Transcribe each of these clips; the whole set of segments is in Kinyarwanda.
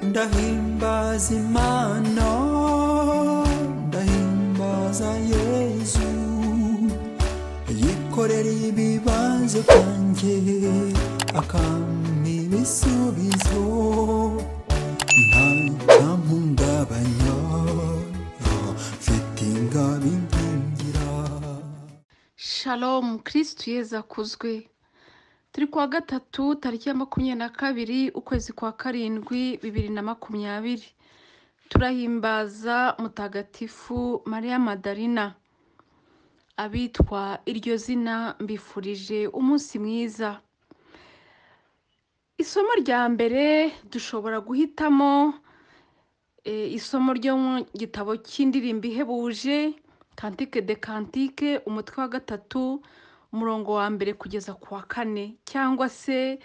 ndahimbaza imana ndahimbaza yezu yikorera ibibazo byanjye akampa ibisubizo nta cyamuhungabanya mfite ingabo inkingira shalomu kirisitu yeza akuzwe turi kuwa gatatu tariki ya makumyabiri na kabiri ukwezi kwa karindwi bibiri na makumyabiri turahimbaza mutagatifu mariya madarina abitwa iryo zina mbifurije umunsi mwiza isomo rya mbere dushobora guhitamo isomo ryo mu gitabo cy'indirimbo ihebuje kantike de kantike umutwe wa gatatu umurongo wa mbere kugeza ku wa kane cyangwa se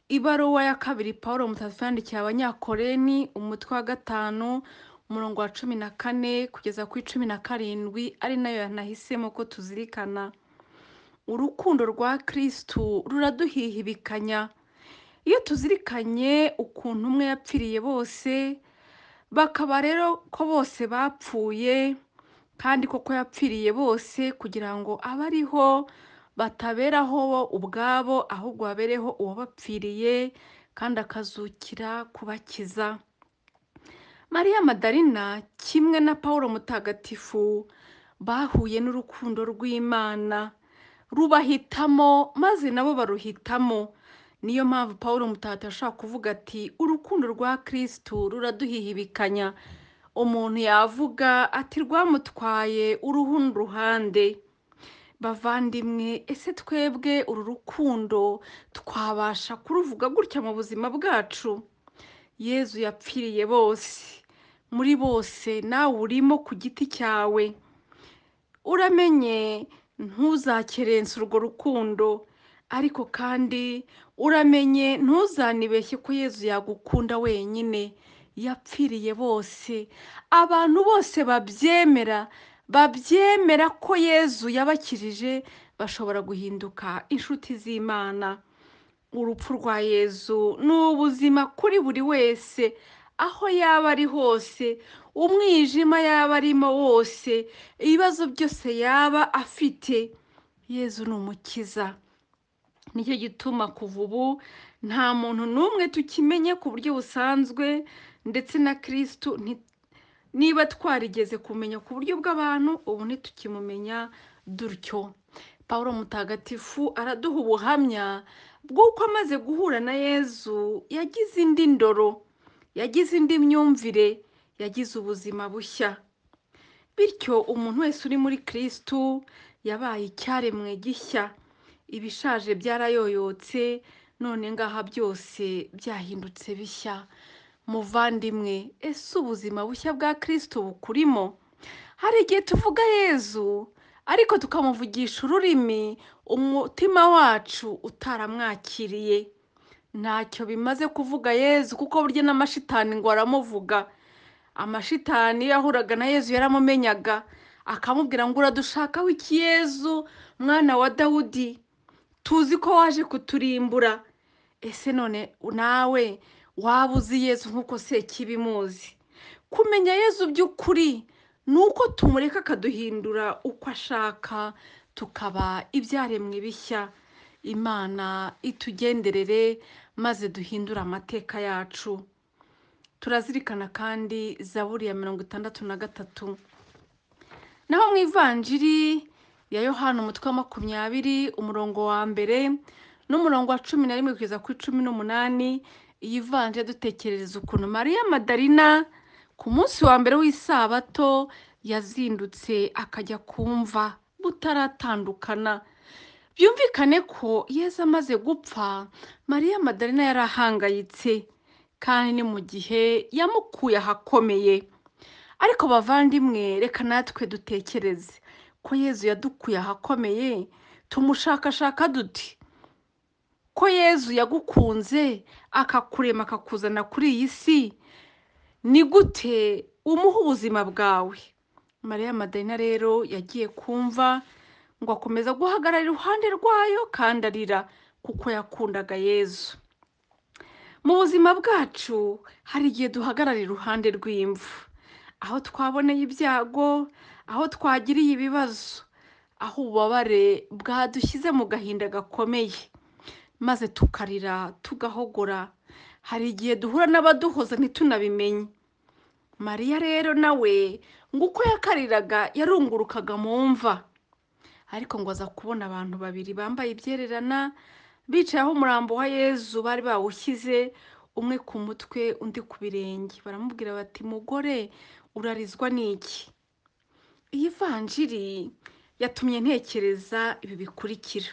ibaruwa ya kabiri paul mutagatifu yandikiye abanyakoreni umutwe wa gatanu umurongo wa cumi na kane kugeza ku icumi na karindwi ari nayo yanahisemo ko tuzirikana urukundo rwa kirisitu ruraduhihibikanya iyo tuzirikanye ukuntu umwe yapfiriye bose bakaba rero ko bose bapfuye kandi koko yapfiriye bose kugira ngo abe ariho bataberaho ubwabo ahubwo babereho uwabapfiriye kandi akazukira kubakiza mariya madarina kimwe na paul mutagatifu bahuye n'urukundo rw'imana rubahitamo maze nabo baruhitamo niyo mpamvu paul mutagatifu ashobora kuvuga ati urukundo rwa kirisitu ruraduhihibikanya umuntu yavuga ati rwamutwaye uruhu n'uruhande bavandimwe ese twebwe uru rukundo twabasha kuruvuga gutya mu buzima bwacu yezu yapfiriye bose muri bose nawe urimo ku giti cyawe uramenye ntuzakerense urwo rukundo ariko kandi uramenye ntuzanibeshye ko yezu yagukunda wenyine yapfiriye bose abantu bose babyemera babyemera ko yezu yabakirije bashobora guhinduka inshuti z'imana urupfu rwa yezu ni ubuzima kuri buri wese aho yaba ari hose umwijima yaba arimo wose ibibazo byose yaba afite yezu ni umukiza nicyo gituma kuva ubu nta muntu n'umwe tukimenye ku buryo busanzwe ndetse na kirisitu niba twarigeze kumenya ku buryo bw'abantu ubu ntitukimumenya dutyo paul mutagatifu araduha ubuhamya bw'uko amaze guhura na yezu yagize indi ndoro yagize indi myumvire yagize ubuzima bushya bityo umuntu wese uri muri kirisitu yabaye icyaremwe gishya ibishaje byarayoyotse none ngaha byose byahindutse bishya muvandimwe ese ubuzima bushya bwa kirisitu bukurimo hari igihe tuvuga yezu ariko tukamuvugisha ururimi umutima wacu utaramwakiriye ntacyo bimaze kuvuga yezu kuko burya n'amashitani ngo aramuvuga amashitani iyo ahuraga na yezu yaramumenyaga akamubwira ngo uradushakaho iki yezu mwana wa dawudi tuzi ko waje kuturimbura ese none nawe waba uzi yezu nk'uko se kibimuzi kumenya yezu by'ukuri ni uko tumureka akaduhindura uko ashaka tukaba ibyaremwe bishya imana itugenderere maze duhindure amateka yacu turazirikana kandi zaburi ya mirongo itandatu na gatatu naho mu ivanjiri ya yohana umutwe wa makumyabiri umurongo wa mbere n'umurongo wa cumi na rimwe kugeza ku cumi n'umunani iyi vanje dutekerereza ukuntu mariya madarina ku munsi wa mbere w'isabato yazindutse akajya kumva butaratandukana byumvikane ko yezu amaze gupfa mariya madarina yari ahangayitse kandi ni mu gihe yamukuye ahakomeye ariko bavandimwe reka natwe dutekereze ko yezu yadukuye ahakomeye tumushakashaka duti ko yezu yagukunze akakurema akakuzana kuri iyi si ni gute umuha ubuzima bwawe mariya madarina rero yagiye kumva ngo akomeza guhagarara iruhande rwayo kandi arira kuko yakundaga yezu mu buzima bwacu hari igihe duhagarara iruhande rw'imvu aho twaboneye ibyago aho twagiriye ibibazo aho ububabare bwadushyize mu gahinda gakomeye maze tukarira tugahogora hari igihe duhura n'abaduhoza ntitunabimenye mariya rero nawe ngo uko yakariraga yarungurukaga mu mva ariko ngo aza kubona abantu babiri bambaye ibyererana bicaye aho umurambo wa yezu bari bawushyize umwe ku mutwe undi ku birenge baramubwira bati mugore urarizwa n'iki iyi vanjiri yatumye ntekereza ibi bikurikira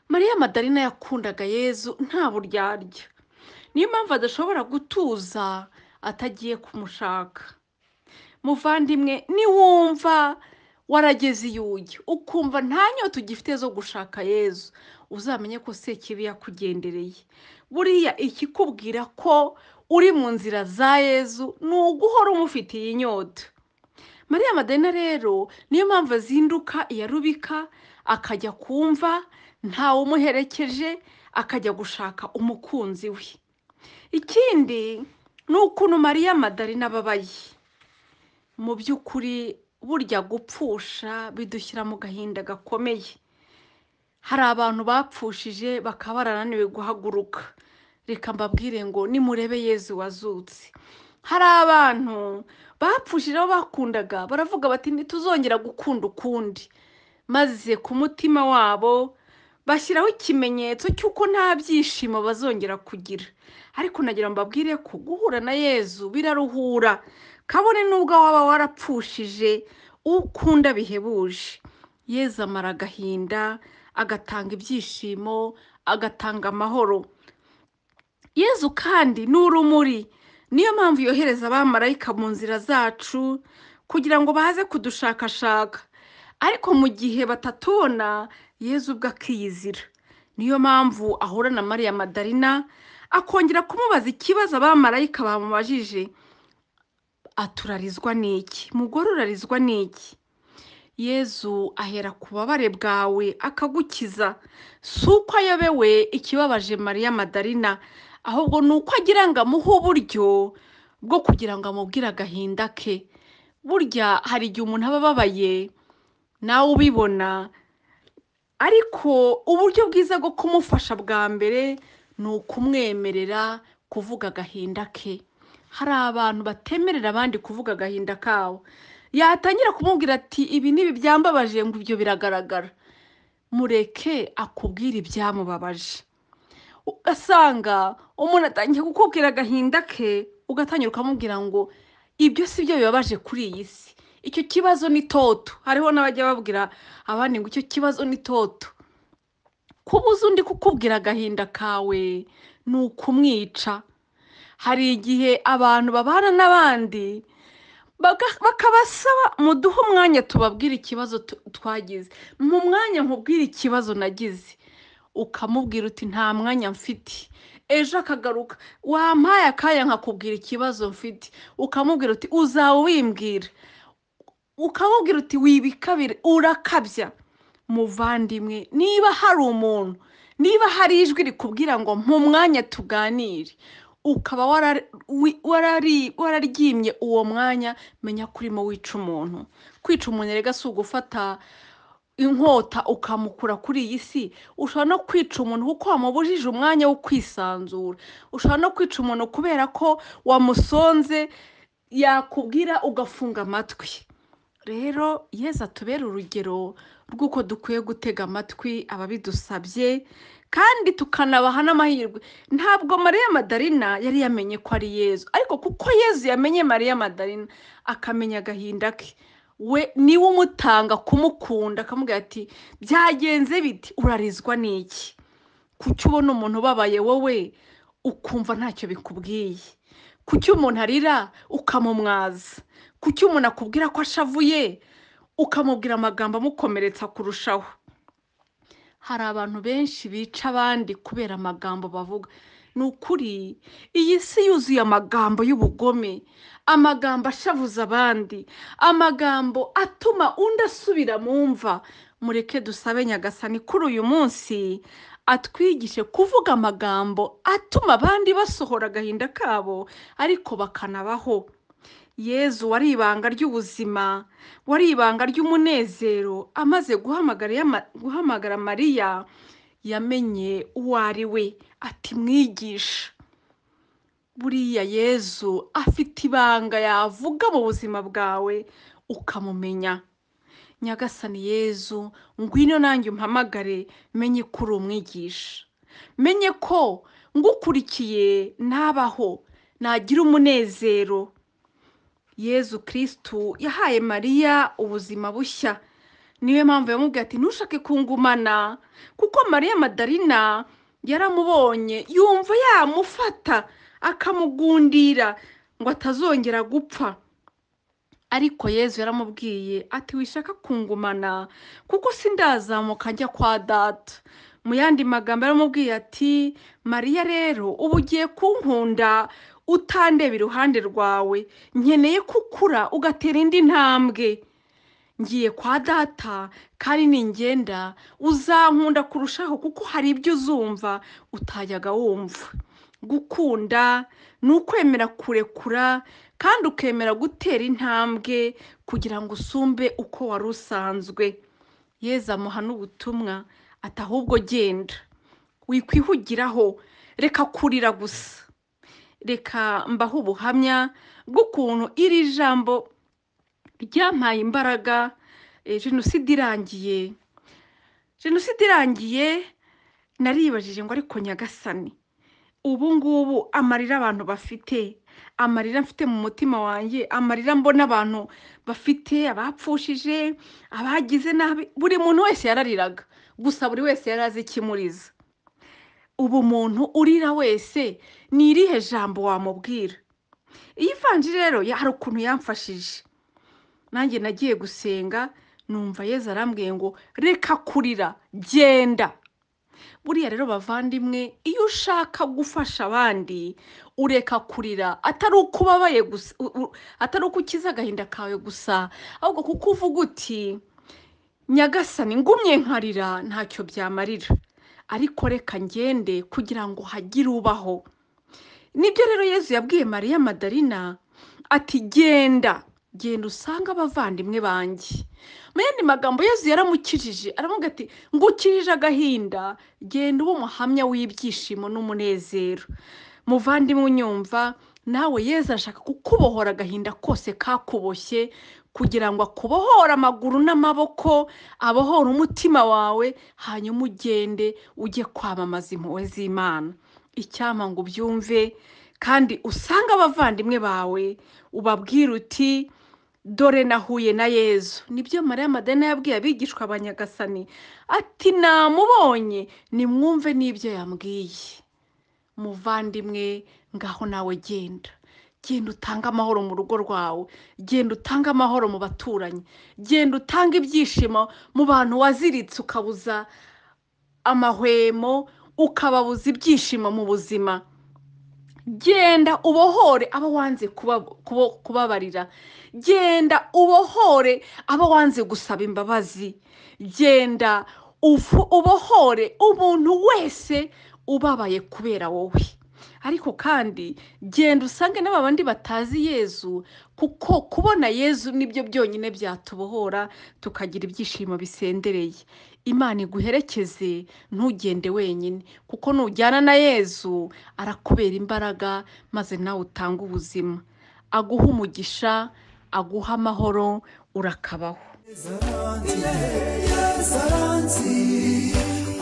mariya madarina yakundaga yezu nta buryarya niyo mpamvu adashobora gutuza atagiye kumushaka muvandimwe niwumva warageze iyujya ukumva nta nyota ugifite zo gushaka yezu uzamenye ko se kibi yakugendereye buriya ikikubwira ko uri mu nzira za yezu ni uguhora umufitiye inyota mariya madarina rero niyo mpamvu azinduka iyarubika akajya kumva ntawe umuherekeje akajya gushaka umukunzi we ikindi ni ukuntu mariya madarina ababaye mu by'ukuri burya gupfusha bidushyira mu gahinda gakomeye hari abantu bapfushije bakaba barananiwe guhaguruka reka mbabwire ngo nimurebe yezu wazutse hari abantu bapfushije abo bakundaga baravuga bati ntituzongera gukunda ukundi maze ku mutima wabo bashyiraho ikimenyetso cy'uko nta byishimo bazongera kugira ariko nagira ngo mbabwire ko guhura na yezu biraruhura kabone n'ubwo waba warapfushije ukunda bihebuje yezu amara agahinda agatanga ibyishimo agatanga amahoro yezu kandi ni urumuri niyo mpamvu yohereza abamarayika mu nzira zacu kugira ngo baze kudushakashaka ariko mu gihe batatubona yezu ubwo akiyizira niyo mpamvu ahura na mariya madarina akongera kumubaza ikibazo abamarayika bamubajije aturarizwa n'iki mugore urarizwa n'iki yezu ahera ku bubabare bwawe akagukiza si uko ayobewe ikibabaje mariya madarina ahubwo ni uko agira ngo amuhe uburyo bwo kugira ngo amubwire agahinda ke burya hari igihe umuntu aba ababaye nawe ubibona ariko uburyo bwiza bwo kumufasha bwa mbere ni ukumwemerera kuvuga agahinda ke hari abantu batemerera abandi kuvuga agahinda kabo yatangira kumubwira ati ibi n'ibi byambabaje ngo ibyo biragaragara mureke akubwire ibyamubabaje ugasanga umuntu atangiye kukubwira agahinda ke ugatangira ukamubwira ngo ibyo si byo bibabaje kuri iyi si icyo kibazo ni toto hariho n'abajya babwira abandi ngo icyo kibazo ni toto kubuza undi kukubwira agahinda kawe ni ukumwica hari igihe abantu babana n'abandi bakabasaba muduhe umwanya tubabwire ikibazo twagize mu mwanya nkubwire ikibazo nagize ukamubwira uti nta mwanya mfite ejo akagaruka wampaye akanya nkakubwira ikibazo mfite ukamubwira uti uzaba wimbwira ukamubwira uti wibikabire urakabya muvandimwe niba hari umuntu niba hari ijwi rikubwira ngo mu mwanya tuganire ukaba wararyimye uwo mwanya menya ko urimo wica umuntu kwica umuntu rega si ugufata inkota ukamukura kuri iyi si ushobora no kwica umuntu kuko wamubujije umwanya wo kwisanzura ushobora no kwica umuntu kubera ko wamusonze yakubwira ugafunga amatwi rero yeza atubere urugero rw'uko dukwiye gutega amatwi ababidusabye kandi tukanabaha n'amahirwe ntabwo mariya madarina yari yamenye ko ari yezu ariko kuko yezu yamenye mariya madarina akamenya agahinda ke we niwe umutanga kumukunda akamubwira ati byagenze biti urarizwa n'iki kuki ubona umuntu ubabaye wowe ukumva ntacyo bikubwiye kuki umuntu arira ukamumwaza kuki umuntu akubwira ko ashavuye ukamubwira amagambo amukomeretsa kurushaho hari abantu benshi bica abandi kubera amagambo bavuga ni ukuri iyi si yuzuye amagambo y'ubugome amagambo ashavuza abandi amagambo atuma undi asubira mu mva mureke dusabe nyagasani kuri uyu munsi atwigishe kuvuga amagambo atuma abandi basohora agahinda kabo ariko bakanabaho yezu wari ibanga ry'ubuzima wari ibanga ry'umunezero amaze guhamagara yama- guhamagara mariya yamenye uwo ari we ati mwigisha buriya yezu afite ibanga yavuga mu buzima bwawe ukamumenya nyagasani yezu ngwino nanjye umpamagare menye ko uri umwigisha menye ko ngukurikiye nabaho nagira umunezero yezu kirisitu yahaye mariya ubuzima bushya niyo mpamvu yamubwiye ati ntushake kungumana kuko mariya madarina yaramubonye yumva yamufata akamugundira ngo atazongera gupfa ariko yezu yaramubwiye ati wishaka kungumana kuko sindazamuka njya kwa data mu yandi magambo yaramubwiye ati mariya rero ubu ugiye kunkunda utandeba iruhande rwawe nkeneye ko ukura ugatera indi ntambwe ngiye kwa data kandi ningenda uzankunda kurushaho kuko hari ibyo uzumva utajyaga wumva gukunda ni ukwemera kurekura kandi ukemera gutera intambwe kugira ngo usumbe uko wari usanzwe yeza amuha n'ubutumwa ati ahubwo genda wikwihugiraho reka kurira gusa reka mbaho ubuhamya bw'ukuntu iri jambo ryampaye imbaraga eh, jenoside irangiye jenoside irangiye naribajije ngo ariko nyagasani ubu ngubu amarira abantu bafite amarira mfite mu mutima wanjye amarira mbona abantu bafite abapfushije abagize nabi buri muntu wese yarariraga gusa buri wese yari azi ikimuriza ubu umuntu urira wese ni irihe jambo wamubwira iyi vanji rero ya- hari ukuntu yamfashije nanjye nagiye gusenga numva yezu arambwiye ngo reka kurira genda buriya rero bavandimwe iyo ushaka gufasha abandi ureka kurira atari uko ubabaye gusa u- u- atari uko ukiza agahinda kawe gusa ahubwo kuko uvuga uti nyagasani ngumye nkarira ntacyo byamarira ariko reka ngende kugira ngo hagire ubaho nibyo rero yezu yabwiye mariya madarina ati genda genda usange abavandimwe banjye mu yandi magambo yezu yaramukijije aravuga ati ngukirije agahinda genda ube umuhamya w'ibyishimo n'umunezero muvandimwe unyumva nawe yezu arashaka kukubohora agahinda kose kakuboshye kugira ngo akubohore amaguru n'amaboko abohore umutima wawe hanyuma ugende ujye kwamamaza impuhwe z'imana icyama ngo ubyumve kandi usanga abavandimwe bawe ubabwire uti dore nahuye na yezu nibyo mariya madena yabwiye abigishwa abanyagasani ati namubonye nimwumve n'ibyo yambwiye muvandimwe ngaho nawe genda genda utange amahoro mu rugo rwawe genda utange amahoro mu baturanyi genda utange ibyishimo mu bantu waziritse ukabuza amahwemo ukababuza ibyishimo mu buzima genda ubohore abo wanze kuba- kubo- kubabarira genda ubohore abo wanze gusaba imbabazi genda ufu- ubohore umuntu wese ubabaye kubera wowe ariko kandi genda usange n'abandi batazi yezu kuko kubona yezu nibyo byonyine byatubohora tukagira ibyishimo bisendereye imana iguherekeze ntugende wenyine kuko nujyana na yezu arakubera imbaraga maze nawe utange ubuzima aguha umugisha aguha amahoro urakabaho Yezaransi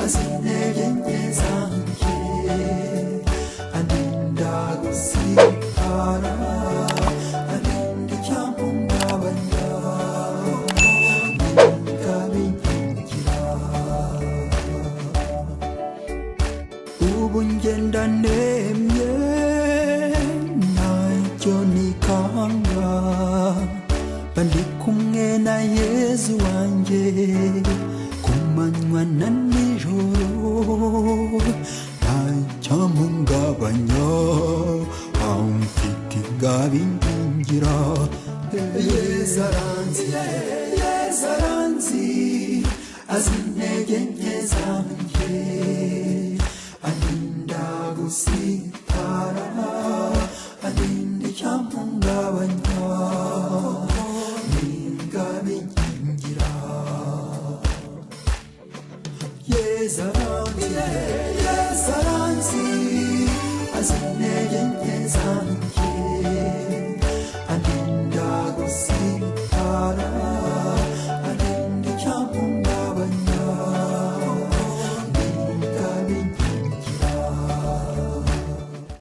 azi intege nke zanjye arinda gusitara arinda icyamuhungabanya nimba binyigira ubu ngenda nemye ntacyo nikanga mba ndi kumwe na yezu wanjye ku manywa na nijoro ntacyo mpungabanya amfite ingabingira yezu aranziye yezu aranzi azi intege nke zanjye arinda gusitara arinda icyamuhungabanya n'ingabikingira yeza aranzi yeza aranzi azi intege nke zanjye